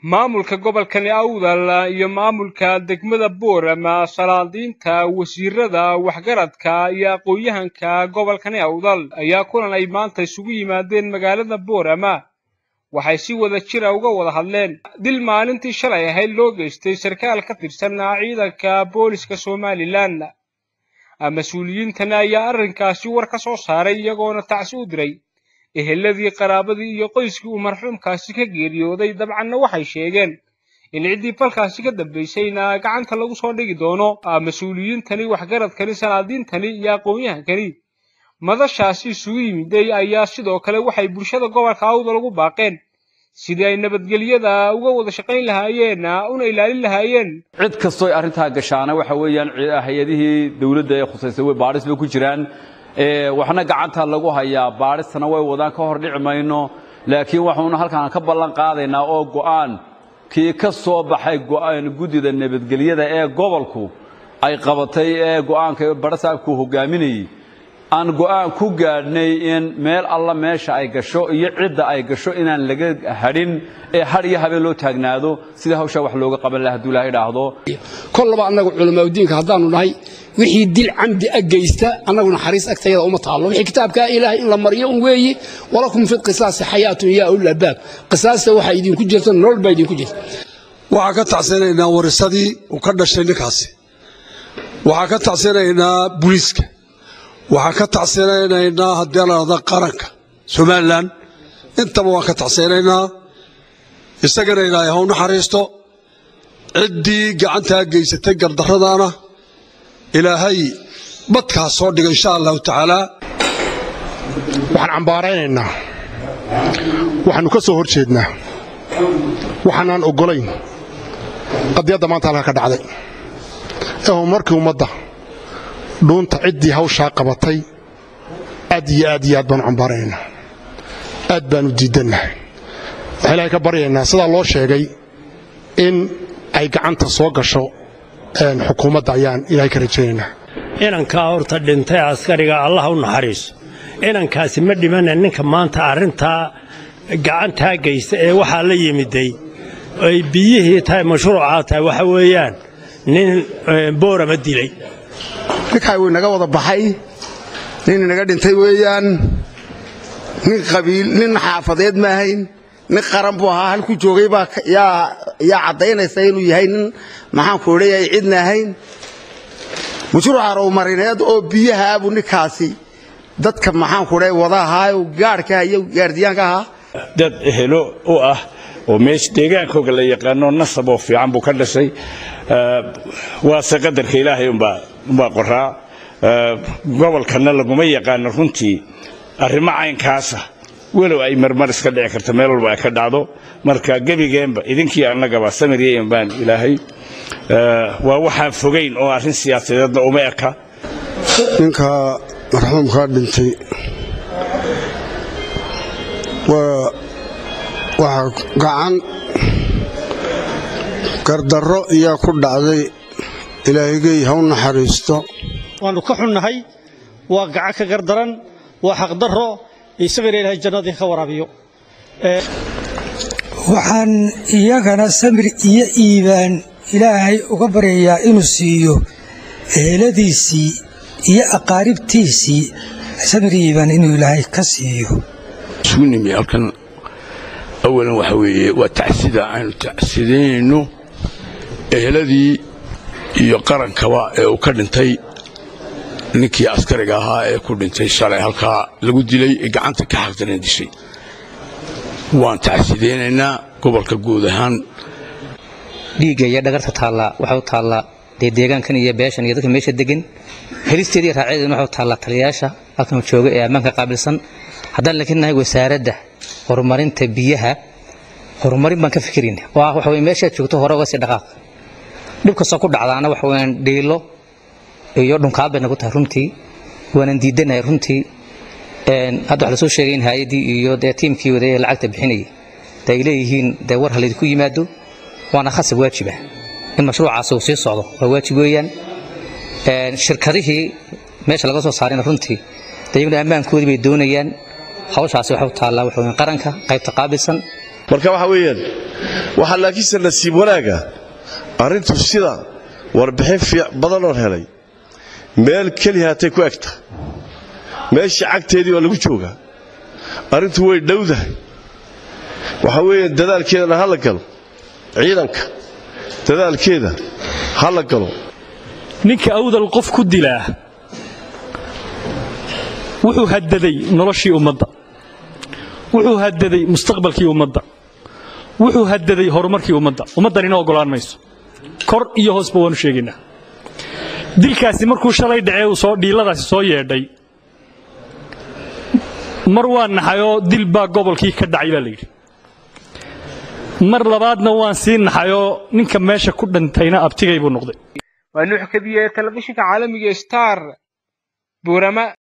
maamulka gobolkani awdal iyo maamulka degmada boorama salaadiinta wasiirada waxgaradka iyo aqoon-yahanka gobolkani awdal ayaa kulan ay maanta isugu yimaadeen magaalada boorama waxay si wada jira uga wada hadleen dil maalintii shalay ahayd loo geystay sarkaal ka tirsan ciidanka booliska somalilan mas-uuliyiintani ayaa arrinkaasi war ka soo saaray iyagoona tacsi u diray eheladii qaraabadii iyo qoyskii uu marxuumkaasi ka geeriyooday dabcanna waxay sheegeen in ciddii falkaasi ka dambaysayna gacanta lagu soo dhigi doono mas-uuliyiintani waxgaradkani salaadiintani iyo aqoon-yahankani madashaasi isugu yimiday ayaa sidoo kale waxay bulshada gobolka awdal ugu baaqeen sidii ay nabadgelyada uga wada shaqayn lahaayeen una ilaalin lahaayeen cid kastoo ay arrintaa gashaana waxa weeyaan hay-adihii dawladda ee khusaysay way baadhis bay ku jiraan waxna gacanta lagu hayaa baadhistana way wadaan ka hor dhici mayno laakiin waxaanu halkaan ka ballan qaadaynaa oo go'aan kii ka soo baxay guddida nabadgelyada ee gobolku ay qabatay ee go'aanka badhasaabku hogaaminayey aan go'aan ku gaadhnay in meel alla meesha ay gasho iyo cidda ay gasho inaan laga hadhin ee had iyo habeen loo taagnaado sidii hawshaa wax looga qaban laha hadduu ilahay idhaahdo kollaba annagu culamaauddiinka haddaannu nahay wixii dil camdi a geysta annagu naxariis agtayada uma taallo wixii kitaabkaa ilaahay in la mariyo un weeye walakum fi qisaasi xayaatun yaa ulaabaab qisaasta waxaa idinku jirta nolol baa idinku jirta waxaan ka tacsanaynaa warisadii uu ka dhashay ninkaasi waxaan ka tacsanaynaa buliiska waxaan ka tacseenaynaynaa haddii ladhahda qaranka somalilan intaba waan ka tacseenaynaa isagana ilaahay ha u naxariisto ciddii gacantaa geysatay gardarradaana ilaahay badkaa soo dhiga insha allahu tacaalaa waxaan cambaaraynaynaa waxaannu ka soo hor jeednaa waxaanaan oggolayn qadiyadda maanta halka ka dhacday ee horumarkii ummadda dhuunta ciddii hawshaa qabatay aad iyo aad iyo aad baanu cambaaranaynaa aad baanu diidannahay waxaa ilaahay ka baryaynaa sidaa loo sheegay in ay gacanta soo gasho xukuumadda ayaan ilaahay ka rajaynaynaa inankaa horta dhintay askariga allah u naxariiso inankaasi ma dhimana ninka maanta arrintaa gacantaa geysta ee waxaa la yimiday ay biyihii tahay mashruucaa tahay waxa weeyaan nin boorama dilay ninkaa wuu inaga wada baxay nin inaga dhintay weeyaan nin qabiil nin xaafadeed ma ahayn nin qaran buu ahaa halkuu joogay baa yaa caddaynaysa inuu yahay nin maxaanku odhayay cidna ahayn mashruuca rowmarineed oo biyahaabuu ninkaasi dadka maxaanku odhay wada ahaayo gaadhka iyo gaardiyaanka ahaa dad ehelo u ah oo meesha deegaankooga la yaqaano nasab oo fiican buu ka dhashay waase qadarka ilaahay umbaa qoraa gobolkanna laguma yaqaano runtii arrimo caynkaasa walow ay marmar iska dhici karto meel walba ay ka dhacdo marka gebigeenba idinkii annagaba samiryayn baan ilaahay waa waxaan fogayn oo arrin siyaasadeedna uma eka ninka marxuumkaa dhintay waxaa gacan gardarro iyaa ku dhacday ilaahigey ha u naxariisto waannu ka xunnahay waa gacan ka gardaran waa xaqdarro isagana ilaahay jannadii ka waraabiyo waxaan iyagana samir iyo iibaan ilaahay uga baryayaa inuu siiyo eheladiisii iyo aqaaribtiisii samir iibaan inuu ilaahay ka siiyo sugnimi halkan awalan waxa weeye waa tacsida aynu tacsidaynayno eheladii iyo qarankaba ee uu ka dhintay ninkii askariga ahaa ee ku dhintay shalay halkaa lagu dilay ee gacanta ka xaqdaran dishay waan tacsidaynaynaa gobolka guud ahaan dhiigga iyo dhagarta taallaa waxay u taallaa dee deegaankan iyo beeshan iyo dadka meesha degan helisteeda iyo raaceedana waxay u taallaa taliyayaasha halkan jooga ee ammaanka qaabilsan haddaan laakiin nahay wasaaradda horumarinta biyaha horumarin baan ka fikirayna oo ah waxa weye meeshaad joogto hore uga sii dhaqaaq dhib kastoo ku dhacdaana waxa weyaan dhiilo iyo dhunkaal bay nagu tahay runtii waanan diidanahay runtii hadda waxa lasoo sheegay in hay-addii iyo dee tiimkii waday ee lacagta bixinayay de ay leeyihiin dee war halaydinku yimaado waana khasab waajiba in mashruucaasi uu sii socdo waa waajib weeyaan shirkadihii meesha laga soo saarayna runtii de iyaguna ammaankoodii bay doonayaan hawshaasi waxay u taallaa waxa weyn qaranka qaybta qaabilsan marka waxa weeyaan waxaa laakiinse nasiib wanaaga arrintu sida warbixin badanoon helay meel keliya hatay ku egta meeshii cagteedii waa lagu joogaa arrintu way dhowdahay waxa weeye dadaalkeedana ha la galo ciidanka dadaalkeeda ha la galo ninka awdal qof ku dilaa wuxuu hadaday noloshii ummadda wuxuu hadaday mustaqbalkii ummadda wuxuu hadaday horumarkii ummadda ummaddan ina ogolaan mayso kor iyo hoosba waanu sheegaynaa dilkaasi markuu shalay dhacee uu soo dhiiladaasi soo yeedhay mar waa naxayoo dil baa gobolkii ka dhacay baa layidhi mar labaadna waan sii naxayoo ninka meesha ku dhintayna abtigay buu noqday waa nuux kadiye telefishinka caalamiga star buurama